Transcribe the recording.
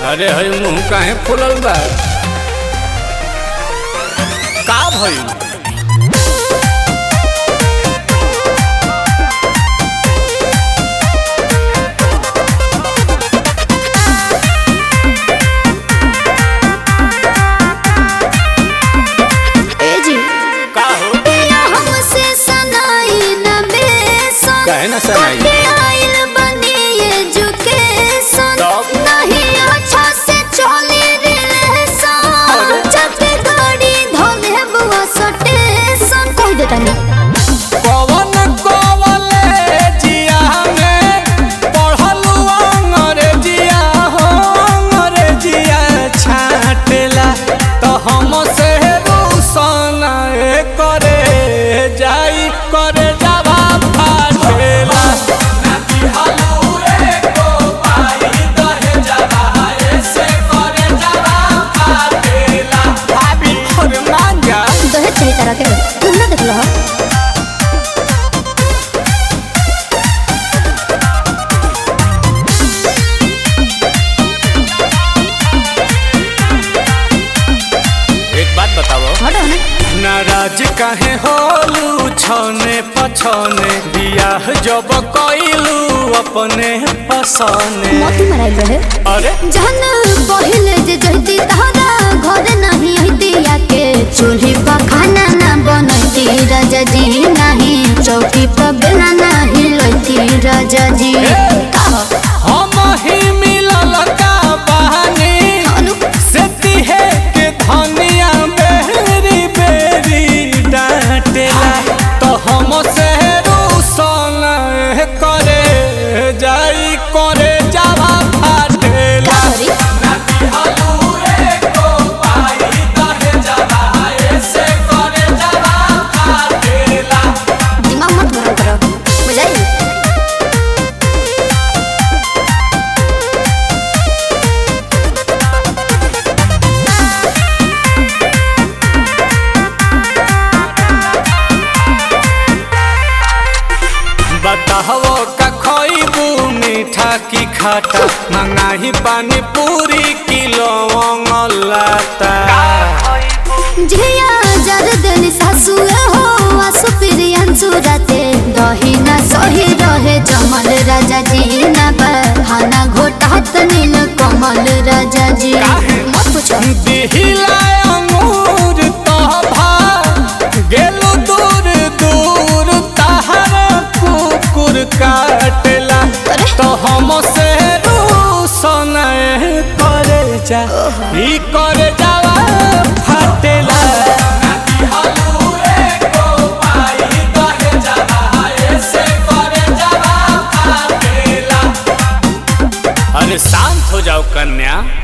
अरे हई मुंह काहे फुलल बा का भइल ए जी का हो पिया हमसे सनाई न बेसन काहे ना सनाई? कटे आइल बनी एजुकेशन तब? नहीं अच्छा से चली रिलेशन जब गाड़ी धोले बुआ सटेशन कह देता नहीं कवन कॉलेजिया में पढ़लू अंग्रेजिया हो अंग्रेजिया छाटेला तो हम से रूसन करे जाई करे जावा फाटेला भाभी और मांगा दहेज सही तरह के तुम ना देख लो एक बात बताओ हटो ना नाराज काहे होलू छने पछने बियाह जब कइलू अपने पसने मोती मराइल रहे अरे जहन पहिले जे जहती तहरा घर नहीं हती के चूल्ही पर खाना ना बनती राजा जी नहीं चौकी पर बेला नहीं लती राजा जी हम ही मिलल का बहानी अनु से तिहे के धनिया बेरी बेरी डांटेला तो हम से रूसन करे जाई करे जावा फाटेला का करी दिमाग मत गरम करो बुझाई बताहो का खइबू मीठा की खाटा मंगाही पानी पूरी किलो लाता झिया जर देली सासु हो आसु प्रियन सुरते दही ना सही रहे जमल राजा जी ना खाना घोटात नील कमल राजा जी मत पूछो दिहिला अंगूर तोभा गेलु दूर दूर तहर कुकुर काटेला अरे। तो हम से रूसन करे जा ई करे जावा फाटेला अरे शांत हो जाओ कन्या